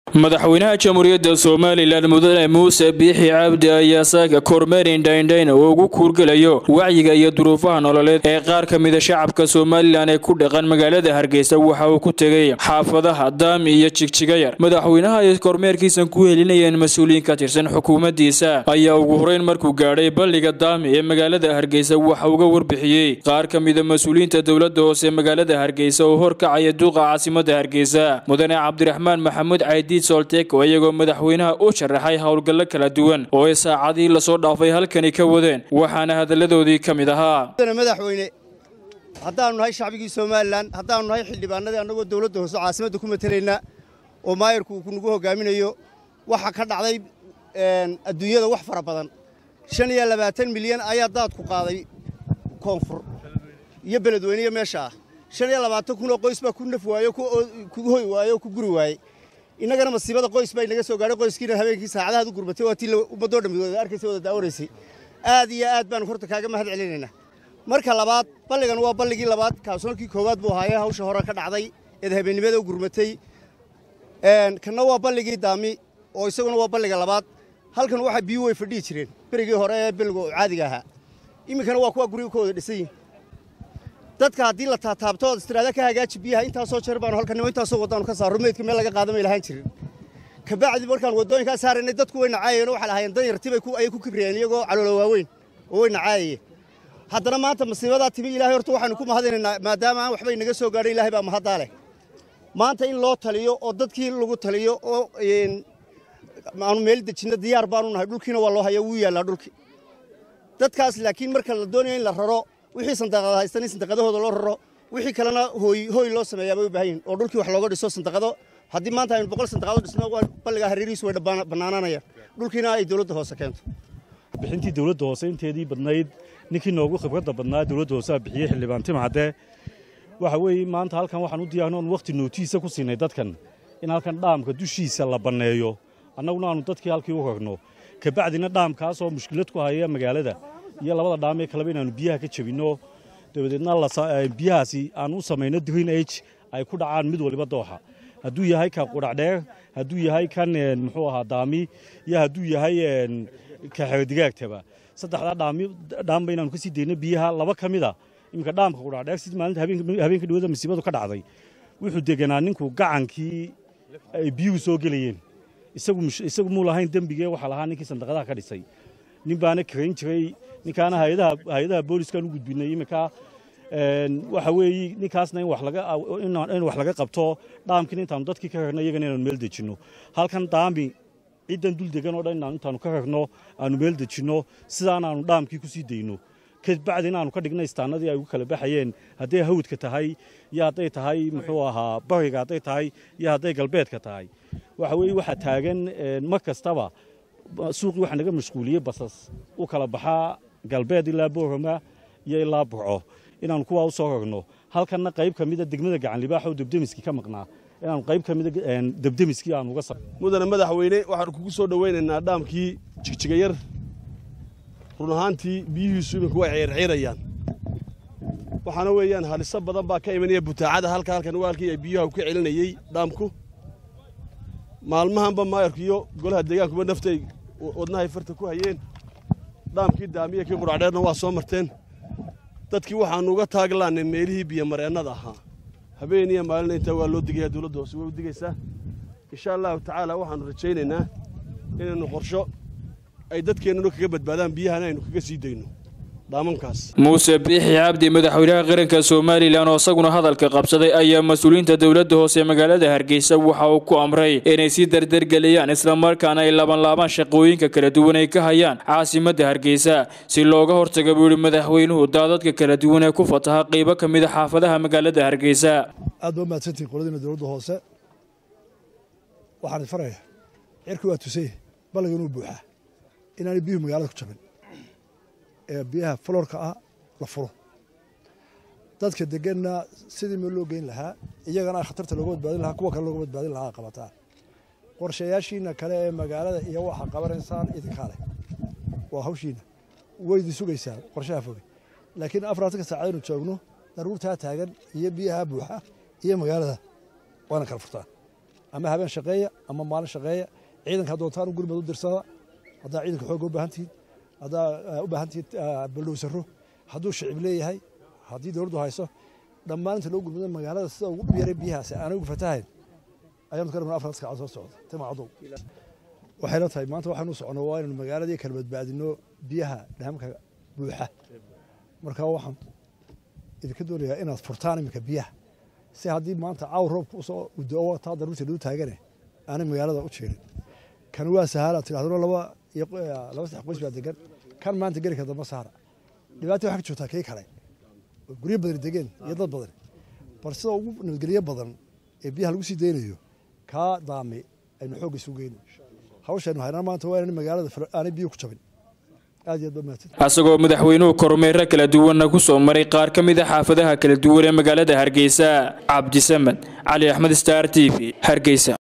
madaxweynaha jamhuuriyadda somalilan mudane muuse biixi cabdi ayaa saaga kormeer indhaindhayn oo ugu kuurgelayo wacyiga iyo duruufaha nololeed ee qaar ka mida shacabka somalilan ee ku dhaqan magaalada hargeysa waxa uu ku tegay xaafadaha daami iyo jigjigayar madaxweynaha ay kormeerkiisan ku helinayeen mas-uuliyiin ka tirsan xukuumaddiisa ayaa ugu horeyn markuu gaadhay balliga daami ee magaalada hargeysa waxa uga warbixiyey qaar ka mida mas-uuliyiinta dowladda hoose magaalada hargeysa oo horkacaya duuqa caasimada hargeysa mudane cabdiraxmaan maxamuud caydi solteko iyagoo madaxweynaha u sharaxay howlgallo kala duwan oo ay saacadii lasoo dhaafay halkani ka wadeen waxaana hadalladoodii ka mid ahaa madaxweyne haddaannu nahay shacbigii somalilan haddaannu nahay xildhibaanadii annagoo dowladda hoose caasimadda ku matelaynaa oo maayarku uu nagu hogaaminayo waxaa ka dhacday adduunyada wax fara badan shan iyo labaatan milyan ayaa daadku qaaday koonfur iyo beledweyniyo meesha ah shan iyo labaatan kun oo qoys baa ku naf waayo ku hoy waayo oo ku guri waayey innagana masiibada qoys baa inaga soo gaadhay qoyskiina habeenkii saacadahaad u gurmatay waa tii ummaddoo dhammi wada arkaysa wada daawanaysay aad iyo aad baanu horta kaaga mahad celinaynaa marka labaad balligan waa balligii labaad kaasoonkii koowaad buu ahaayee hawsha hore ka dhacday eed habeennimada u gurmatay kanna waa balligii daami oo isaguna waa balliga labaad halkan waxaa biyu way fadhihi jireen berigii hore ee billiga oo caadiga ahaa iminkana waa kuwa guriga ka wada dhisan yihin dadka haddii la taataabto ood istiraada ka hagaaji biyaha intaasoo jeer baanu halkan intaasoo waddaanu ka saaro meydka meel laga qaadamay lahaan jirin kabacdi markaan waddooyinkaa saaraynay dadku way nacaayeen oo waxay lahaayeen danyartibay ayay ku kibriyeen iyagoo caloolo waaweyn oo way nacaayayeen haddana maanta masiibadaa timi ilaahay horta waxaanu ku mahadinaynaa maadaama aan waxbay naga soo gaadhay ilaahay baa mahaddaa leh maanta in loo taliyo oo dadkii lagu taliyo oo aanu meel dejinno diyaar baanu nahay dhulkiina waa loo haya wuu yaallaa dhulki dadkaas laakiin marka la doonayo in la raro wixii sandaqada haystan in sandaqadahooda loo raro wixii kalena hooy hooy loo sameeyaa bay u baahan yihin oo dhulkii wax looga dhiso sandaqado haddii maanta aynu boqol sandaqado dhisno balligaa hareerihiisu way bannaanaanayaan dhulkiina ay dowladda hoose keento bixintii dowladda hoose inteedii badnayd ninkii noogu khibradda badnaa dowladda hoose aa bixiyey xildhibaan timcadde waxa weeye maanta halkan waxaan u diyaarno oon wakhti nootiisa ku siinay dadkan in halkan dhaamka dushiisa la banneeyo annaguna aanu dadkii halkii u ragno kabacdina dhaamkaasoo mushkilad ku haya magaalada iyo labada dhaamee kaleba inaannu biyaha ka jebinno dabadeedna biyahaasi aan u samayno green age ay ku dhacaan mid waliba dooxa hadduu yahay ka qudhacdheer hadduu yahay kan muxuu ahaa daami iyo hadduu yahay ka xerodigaagtaba saddexdaa dhaamba inaanu ka sii dayno biyaha laba ka mida iminka dhaamka qudhacdheer si maalinta habeenka dhawada masiibadu ka dhacday wuxuu deganaa ninku gacankii ay biyuhu soo gelayeen isagu muu lahayn dembigee waxaa lahaa ninkii sandaqadaha ka dhisay nin baana karayn jiray ninkaana hay-adaha booliskaan u gudbinay iminka waxa weeye ninkaasna in wax laga qabto dhaamkiina intaanu dadkii ka rarno iyagana inaanu meel dejinno halkan daami ciddan dul degan oo dhan inaan intaanu ka rarno aanu meel dejinno sidaan aanu dhaamkii ku sii dayno kabacdi inaanu ka dhigno istaanadii ay ugu kala baxayeen hadday hawdka tahay iyo hadday tahay muxuu ahaa bariga hadday tahay iyo hadday galbeedka tahay waxa weeye waxaa taagan mar kastaba suuqii waxaa naga mashquuliyey basas u kala baxaa galbeed ilaa boorama iyo ilaa burco inaanu kuwaa u soo rarno halkanna qayb ka mida degmada gacanlibaax oo debdemiskii ka maqnaa inaanu qayb ka mida debdemiskii aanu uga mudane madaxweyne waxaanu kugu soo dhowaynaynaa dhaamkii jigjigayar run ahaantii biyihiisu iminku way ciirciirayaan waxaana weeyaan haliso badan baa ka imanaya butaacada halka halkan waalkii ay biyuha ka celinayey dhaamku maalmahanba maayarku iyo golaha deegaankuba naftay wadnahay farta ku hayeen dhaamkii daamiya kii quracdheerna waa soo marteen dadkii waxaannu uga taaglaannay meelihii biyomareennada ahaa habeen iyo maalina intaa waa loo digayaa dowladda hoose way u digaysaa insha allahu tacaala waxaannu rajaynaynaa inaynu qorsho ay dadkeennuna kaga badbaadaan biyahana aynu kaga sii dayno muuse biixi cabdi madaxweynaha qaranka somalilan oo isaguna hadalka qabsaday ayaa mas-uuliyiinta dowladda hoose magaalada hargeysa waxa uu ku amray inay sii dardargeliyaan islamarkaana ay labanlaabaan shaqooyinka kala duwan ay ka hayaan caasimadda hargeysa si looga hortaga buu yihi madaxweynuhu daadadka kala duwan ee ku fataha qaybo ka mida xaafadaha magaalada hargeysa aad ba mahadsantihin qoladiina dowladda hoose waxaan faraya cirki waa tusay balliga inuu buuxaa inaanay biyuhu magaalada ku jabin ee biyaha faloorka ah la furo dadka deganna sidii meel loo geyn lahaa iyagana khatarta looga badbaadin lahaa kuwa kale looga badbaadin lahaa qabataa qorshayaashiina kale ee magaalada iyo waxa qabanaysaan idinkaa leh waa hawshiina waydi sugaysaa qorshaha foge laakiin afaraatanka saacadaynu joogno daruurtaa taagan iyo biyaha buuxa iyo magaalada waana kala furtaan ama habeen shaqeeya ama maalin shaqeeya ciidanka doontaan gurmad u dirsada haddaa ciidanka xooga u baahan tihiin haddaa u baahan tihiin baldhowsaro hadduu shicib leeyahay haddii dowladdu hayso dhammaan inta loo gurmado magaalada sida ugu dhib yaray biyahaasi aanay ugu fatahayn ayaanu ka rabnaa afar saacadood soo socda timacadow waxayna tahay maanta waxaanu socono waa inaynu magaaladii kala badbaadino biyaha dhaamka buuxa marka waxaan idinka doonayaa inaad furtaan iminka biyaha si haddii maanta caaw roobka usoo udoo taa daruurta lagu taagane aanay magaalada u jeerin kan waa sahaala tidhahduna laba laba saddex qoys baa degan kan maanta geli kara damba saara dhibaata waxaa ka joogtaa kii kale guryo badan degeen iyo dad badan bal sida ugu nabadgelyo badan ee biyaha lagu sii daynayo kaa daame aynu xoogga isu geyno hawshaynu haynaa maanta waa inaan magaalada aanay biyo ku jabin aad iyo aad ba mahadsan asagoo madaxweynuhu kormeero kala duwanna ku soo maray qaar ka mid a xaafadaha kala duwan ee magaalada hargeysa cabdisamed cali axmed star t v hargeysa